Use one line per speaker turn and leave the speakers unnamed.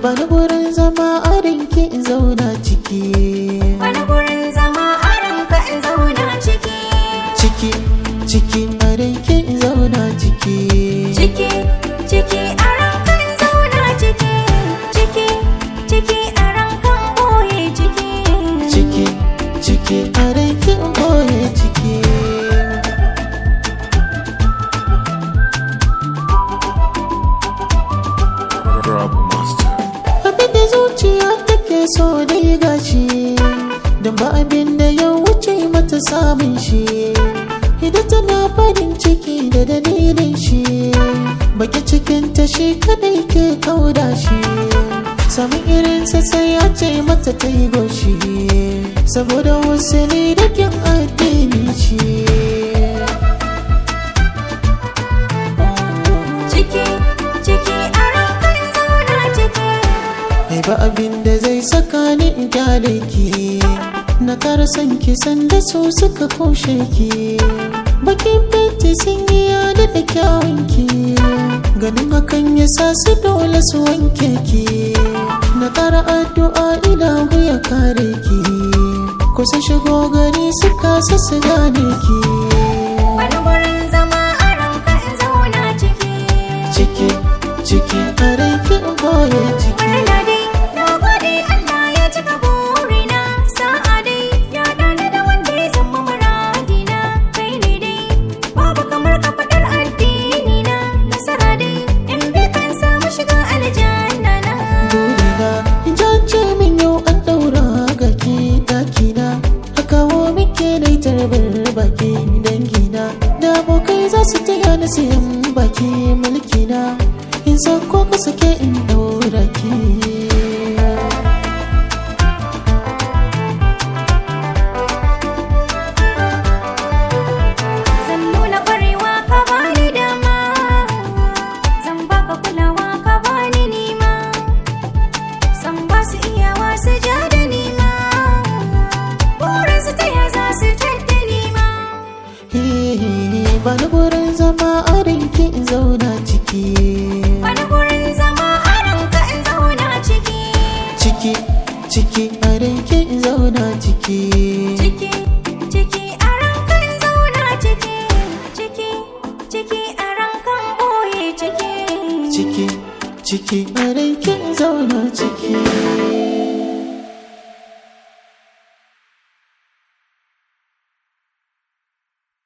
bani gurin zama a rinki in zauna ciki
Wani gurin zama a ranka in zauna ciki
ciki ciki a rinki in zauna ciki
Ciki, ciki a ranka in zauna ciki Ciki, ciki a ranka in ɓoye ciki
ciki ciki a rinki in boye ciki
Rob Master.
abin da zuciya take so dai gashi don ba abin da ya wuce mata samun shi idan tana farin ciki da dalilin shi baki cikin ta shi kadai ke kauda shi samun irinsa sai ya ce mata ta yi goshi saboda wasu ne da kyan addini shi
Ciki, ciki a ranka in zauna ciki
Mai ba abin da zai saka ni in kyale ki Na kara son ki sanda su suka kushe ki Bakin fenti sun yi yada da kyawun ki Ganin hakan ya sa su dole su wanke ki Na kara addu'a ilahu ya kare ki Kusa shigo gari su kasa su gane ki
Wani gurin zama a ranka in zauna ciki
Ciki, ciki, a rai ki boye ciki
Murna dai, na gode Allah ya cika burina Sa'a dai, ya dana da wanda ya zama muradina Kai ne dai, babu kamar ka faɗar addini na Nasara dai, in bi kan samu shiga aljanna na
burina jance min yau an daura ga ke dakina a kawo muke na tarbar baki dangina da abokai za su taya ni sayan baki mulkina in sako ka sake in daura ki
Zan nuna ƙwarewa ka bani dama Zan baka kulawa ka bani nima San ba su iyawa su ja da nima Burin su taya za su tadda nima
ba ni gurin zama a rinki in zauna ciki
Wani gurin zama a ranka in zauna ciki
ciki ciki a rinki in zauna ciki
Ciki, ciki a ranka in zauna ciki Ciki, ciki a ranka in ɓoye ciki
ciki ciki a